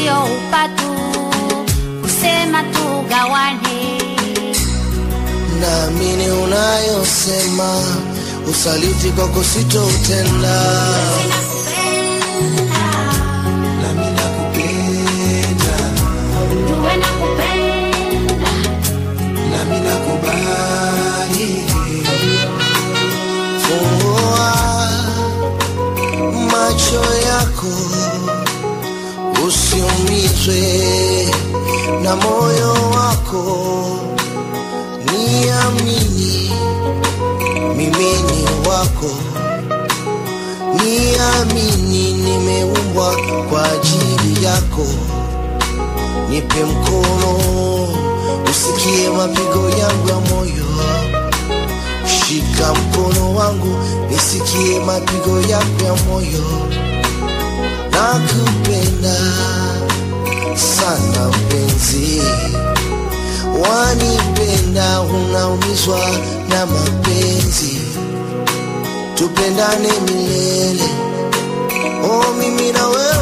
sio upatu kusema tugawane. naamini unayosema, usaliti kwako sitoutenda. Nami nakupenda, Jue nakupenda, nami nakubali. Fungua macho yako, usiumizwe na moyo wako, niamini mimi ni wako, niamini nimeumbwa kwa ajili yako. Nipe mkono usikie mapigo yangu ya moyo, shika mkono wangu nisikie mapigo yako ya moyo. Nakupenda sana mpenzi, wanipenda, unaumizwa na mapenzi, tupendane milele, oh mimi na wewe